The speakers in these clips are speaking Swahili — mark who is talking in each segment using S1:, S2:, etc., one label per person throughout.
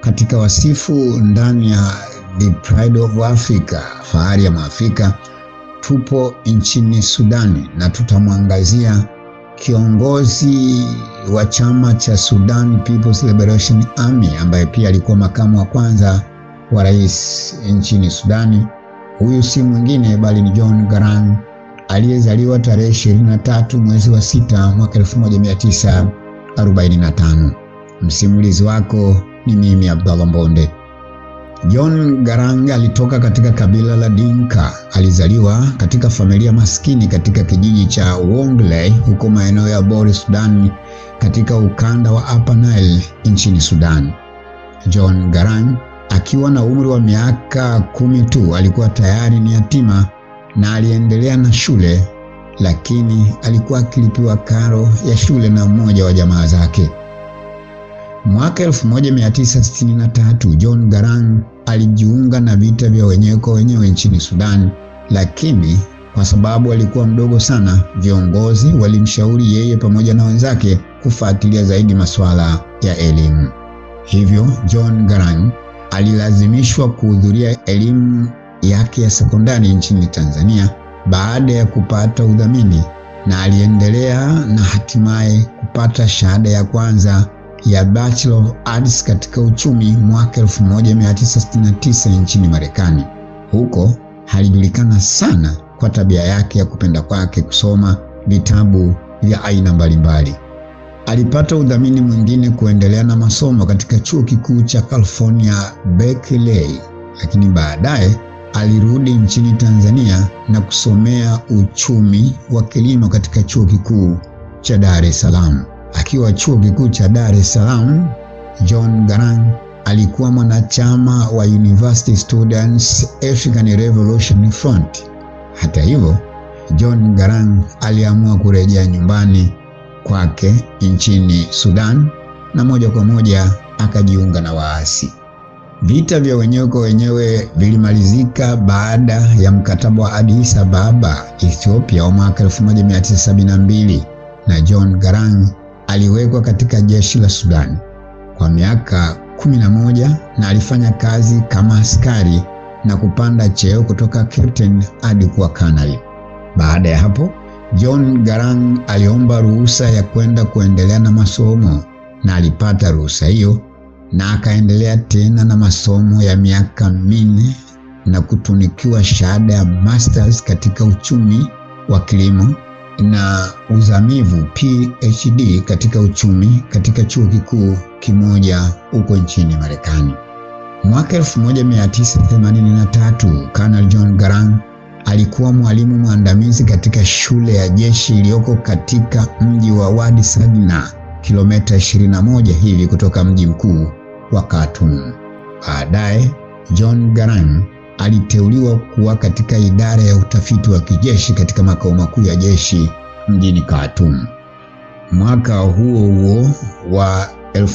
S1: katika wasifu ndani ya The Pride of Africa, fahari ya Maafrika, tupo nchini Sudani na tutamwangazia kiongozi wa chama cha Sudan People's Liberation Army ambaye pia alikuwa makamu wa kwanza wa rais nchini Sudani. Huyu si mwingine bali ni John Garang aliyezaliwa tarehe 23 mwezi wa sita mwaka 1945. Msimulizi wako ni mimi Abdallah Mbonde. John Garang alitoka katika kabila la Dinka. Alizaliwa katika familia maskini katika kijiji cha Wongley huko maeneo ya Bor Sudan katika ukanda wa Upper Nile nchini Sudan. John Garang akiwa na umri wa miaka kumi tu alikuwa tayari ni yatima na aliendelea na shule, lakini alikuwa akilipiwa karo ya shule na mmoja wa jamaa zake. Mwaka 1963 John Garang alijiunga na vita vya wenyewe kwa wenyewe nchini Sudan, lakini kwa sababu alikuwa mdogo sana, viongozi walimshauri yeye pamoja na wenzake kufuatilia zaidi masuala ya elimu. Hivyo John Garang alilazimishwa kuhudhuria elimu yake ya sekondari nchini Tanzania baada ya kupata udhamini, na aliendelea na hatimaye kupata shahada ya kwanza ya Bachelor of Arts katika uchumi mwaka 1969 nchini Marekani. Huko alijulikana sana kwa tabia yake ya kupenda kwake kusoma vitabu vya aina mbalimbali. Alipata udhamini mwingine kuendelea na masomo katika chuo kikuu cha California Berkeley, lakini baadaye alirudi nchini Tanzania na kusomea uchumi wa kilimo katika chuo kikuu cha Dar es Salaam. Akiwa chuo kikuu cha Dar es Salaam, John Garang alikuwa mwanachama wa University Students African Revolution Front. Hata hivyo, John Garang aliamua kurejea nyumbani kwake nchini Sudan na moja kwa moja akajiunga na waasi. Vita vya wenyewe kwa wenyewe vilimalizika baada ya mkataba wa Addis Ababa, Ethiopia wa mwaka 1972 na John Garang aliwekwa katika jeshi la Sudan kwa miaka 11 na alifanya kazi kama askari na kupanda cheo kutoka captain hadi kuwa kanali. Baada ya hapo, John Garang aliomba ruhusa ya kwenda kuendelea na masomo na alipata ruhusa hiyo na akaendelea tena na masomo ya miaka minne na kutunikiwa shahada ya masters katika uchumi wa kilimo na uzamivu PhD katika uchumi katika chuo kikuu kimoja huko nchini Marekani. Mwaka 1983 Colonel John Garang alikuwa mwalimu mwandamizi katika shule ya jeshi iliyoko katika mji wa Wadi Sadna, kilomita 21 hivi kutoka mji mkuu wa Khartoum. Baadaye John Garang aliteuliwa kuwa katika idara ya utafiti wa kijeshi katika makao makuu ya jeshi mjini Khartoum. Mwaka huo huo wa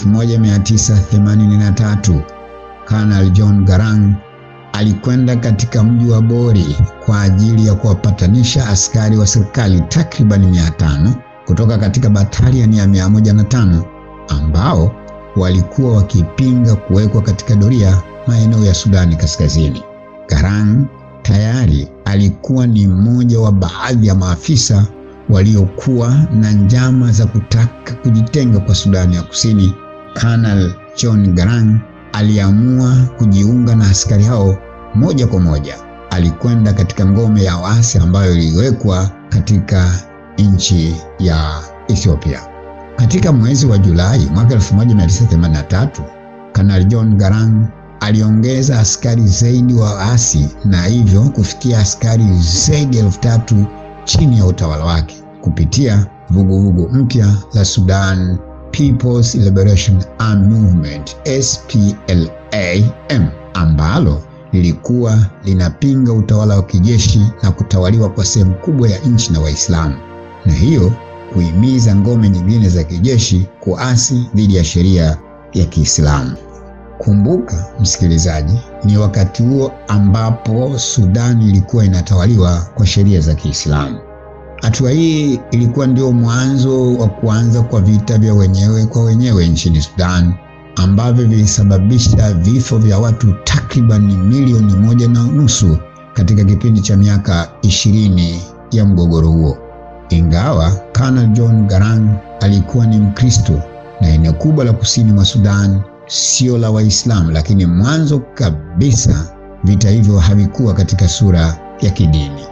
S1: 1983 Colonel John Garang alikwenda katika mji wa Bori kwa ajili ya kuwapatanisha askari wa serikali takribani 500 kutoka katika batalioni ya 105 ambao walikuwa wakipinga kuwekwa katika doria maeneo ya Sudani Kaskazini. Garang tayari alikuwa ni mmoja wa baadhi ya maafisa waliokuwa na njama za kutaka kujitenga kwa Sudani ya Kusini. Colonel John Garang aliamua kujiunga na askari hao moja kwa moja. Alikwenda katika ngome ya waasi ambayo iliwekwa katika nchi ya Ethiopia. Katika mwezi wa Julai mwaka 1983, Kanali John Garang aliongeza askari zaidi wa waasi na hivyo kufikia askari zaidi ya elfu tatu chini ya utawala wake kupitia vuguvugu mpya la Sudan People's Liberation Army Movement SPLA-M ambalo lilikuwa linapinga utawala wa kijeshi na kutawaliwa kwa sehemu kubwa ya nchi na Waislamu na hiyo kuhimiza ngome nyingine za kijeshi kuasi dhidi ya sheria ya Kiislamu. Kumbuka msikilizaji, ni wakati huo ambapo Sudan ilikuwa inatawaliwa kwa sheria za Kiislamu. Hatua hii ilikuwa ndio mwanzo wa kuanza kwa vita vya wenyewe kwa wenyewe nchini Sudan ambavyo vilisababisha vifo vya watu takriban milioni moja na nusu katika kipindi cha miaka ishirini ya mgogoro huo. Ingawa Colonel John Garang alikuwa ni Mkristo na eneo kubwa la kusini mwa Sudan sio la Waislamu, lakini mwanzo kabisa vita hivyo havikuwa katika sura ya kidini.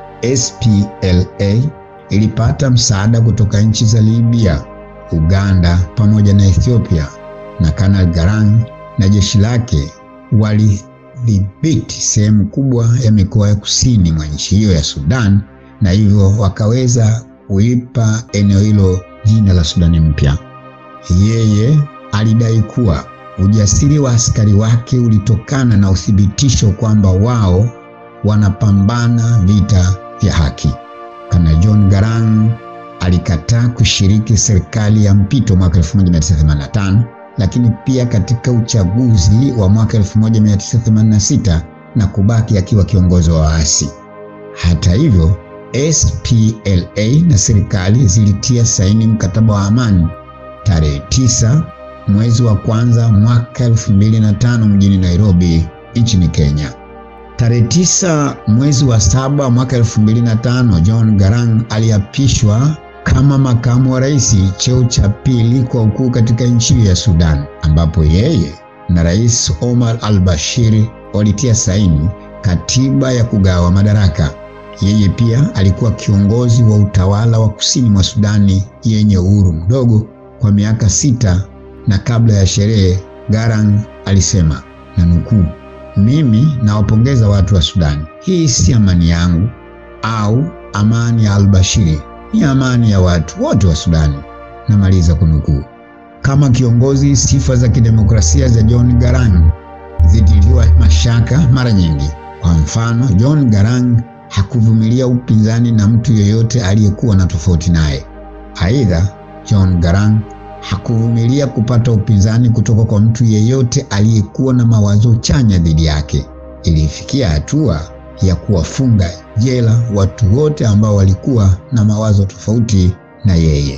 S1: SPLA ilipata msaada kutoka nchi za Libya, Uganda pamoja na Ethiopia, na Colonel Garang na jeshi lake walidhibiti sehemu kubwa ya mikoa ya kusini mwa nchi hiyo ya Sudan, na hivyo wakaweza kuipa eneo hilo jina la Sudani mpya. Yeye alidai kuwa ujasiri wa askari wake ulitokana na uthibitisho kwamba wao wanapambana vita vya haki. Kana John Garang alikataa kushiriki serikali ya mpito mwaka 1985 lakini pia katika uchaguzi wa mwaka 1986 na kubaki akiwa kiongozi wa waasi. Hata hivyo, SPLA na serikali zilitia saini mkataba wa amani tarehe 9 mwezi wa kwanza mwaka 2005 mjini Nairobi nchini Kenya. Tarehe tisa mwezi wa saba mwaka 2005 John Garang aliapishwa kama makamu wa rais, cheo cha pili kwa ukuu katika nchi ya Sudan, ambapo yeye na Rais Omar al-Bashir walitia saini katiba ya kugawa madaraka. Yeye pia alikuwa kiongozi wa utawala wa kusini mwa Sudani yenye uhuru mdogo kwa miaka sita, na kabla ya sherehe Garang alisema na nukuu, mimi nawapongeza watu wa Sudani. Hii si amani yangu au amani ya al-Bashiri, ni amani ya watu wote wa Sudani. Namaliza kunukuu. Kama kiongozi, sifa za kidemokrasia za John Garang zilitiliwa mashaka mara nyingi. Kwa mfano, John Garang hakuvumilia upinzani na mtu yeyote aliyekuwa na tofauti naye. Aidha, John Garang hakuvumilia kupata upinzani kutoka kwa mtu yeyote aliyekuwa na mawazo chanya dhidi yake. Ilifikia hatua ya kuwafunga jela watu wote ambao walikuwa na mawazo tofauti na yeye.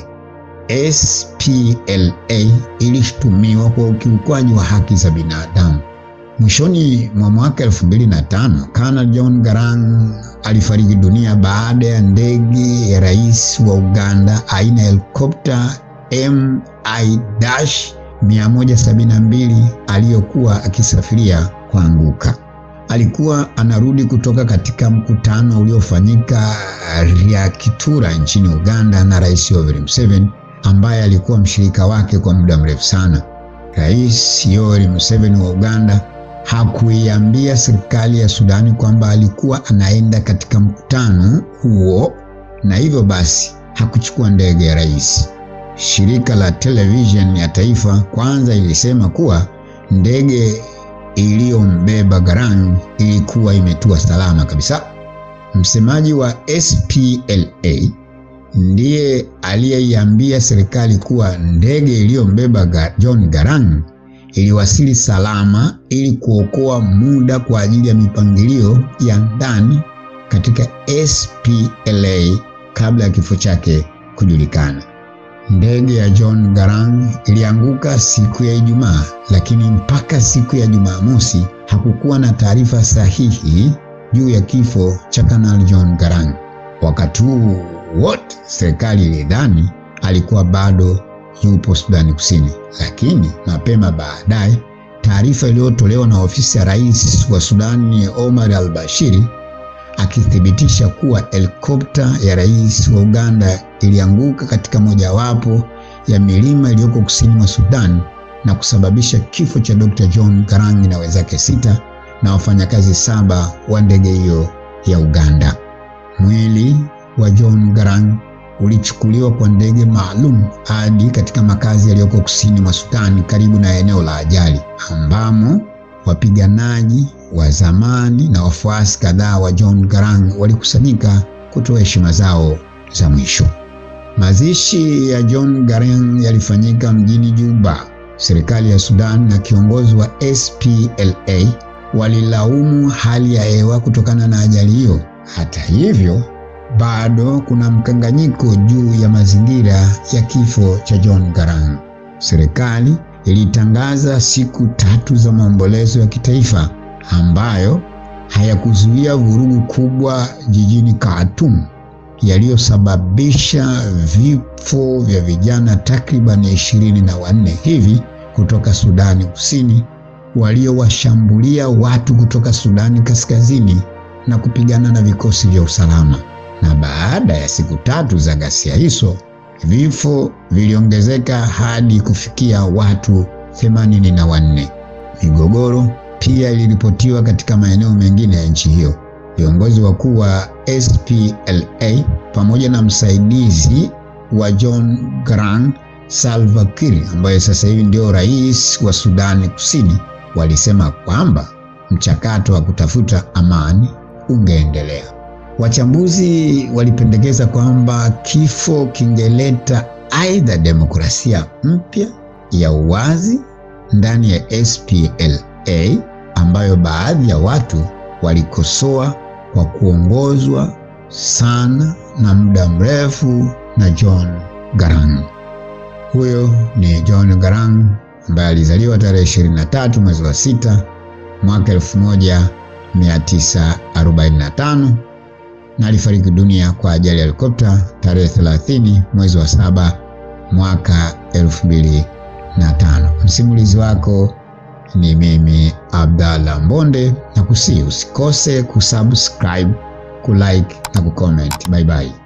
S1: SPLA ilishutumiwa kwa ukiukwaji wa haki za binadamu. Mwishoni mwa mwaka 2005, Colonel John Garang alifariki dunia baada ya ndege ya rais wa Uganda aina ya helikopta MI-172 aliyokuwa akisafiria kuanguka. Alikuwa anarudi kutoka katika mkutano uliofanyika Ryakitura nchini Uganda na Rais Yoweri Museveni ambaye alikuwa mshirika wake kwa muda mrefu sana. Rais Yoweri Museveni wa Uganda hakuiambia serikali ya Sudani kwamba alikuwa anaenda katika mkutano huo na hivyo basi hakuchukua ndege ya rais. Shirika la television ya taifa kwanza ilisema kuwa ndege iliyombeba Garang ilikuwa imetua salama kabisa. Msemaji wa SPLA ndiye aliyeiambia serikali kuwa ndege iliyombeba John Garang iliwasili salama ili kuokoa muda kwa ajili ya mipangilio ya ndani katika SPLA kabla ya kifo chake kujulikana. Ndege ya John Garang ilianguka siku ya Ijumaa, lakini mpaka siku ya Jumamosi hakukuwa na taarifa sahihi juu ya kifo cha Kanali John Garang. Wakati huu wote serikali ilidhani alikuwa bado yupo Sudani Kusini, lakini mapema baadaye taarifa iliyotolewa na ofisi ya rais wa Sudani Omar al-Bashir akithibitisha kuwa helikopta ya rais wa Uganda ilianguka katika mojawapo ya milima iliyoko kusini mwa Sudan na kusababisha kifo cha Dr. John Garang na wenzake sita na wafanyakazi saba wa ndege hiyo ya Uganda. Mwili wa John Garang ulichukuliwa kwa ndege maalum hadi katika makazi yaliyoko kusini mwa Sudan karibu na eneo la ajali ambamo wapiganaji wa zamani na wafuasi kadhaa wa John Garang walikusanyika kutoa heshima zao za mwisho. Mazishi ya John Garang yalifanyika mjini Juba. Serikali ya Sudan na kiongozi wa SPLA walilaumu hali ya hewa kutokana na ajali hiyo. Hata hivyo, bado kuna mkanganyiko juu ya mazingira ya kifo cha John Garang. Serikali ilitangaza siku tatu za maombolezo ya kitaifa ambayo hayakuzuia vurugu kubwa jijini Khartoum yaliyosababisha vifo vya vijana takriban ishirini na wanne hivi kutoka Sudani Kusini waliowashambulia watu kutoka Sudani Kaskazini na kupigana na vikosi vya usalama. Na baada ya siku tatu za ghasia hizo, vifo viliongezeka hadi kufikia watu themanini na wanne. Migogoro pia iliripotiwa katika maeneo mengine ya nchi hiyo. Viongozi wakuu wa SPLA pamoja na msaidizi wa John Garang Salva Kiir ambaye sasa hivi ndio rais wa Sudani Kusini walisema kwamba mchakato wa kutafuta amani ungeendelea. Wachambuzi walipendekeza kwamba kifo kingeleta aidha demokrasia mpya ya uwazi ndani ya SPLA ambayo baadhi ya watu walikosoa kwa kuongozwa sana na muda mrefu na John Garang. Huyo ni John Garang ambaye alizaliwa tarehe 23 mwezi wa sita mwaka 1945 na alifariki dunia kwa ajali ya helikopta tarehe 30 mwezi wa saba mwaka 2005. Msimulizi wako ni mimi Abdallah Mbonde, na kusi usikose kusubscribe, kulike na kucomment. Bye bye.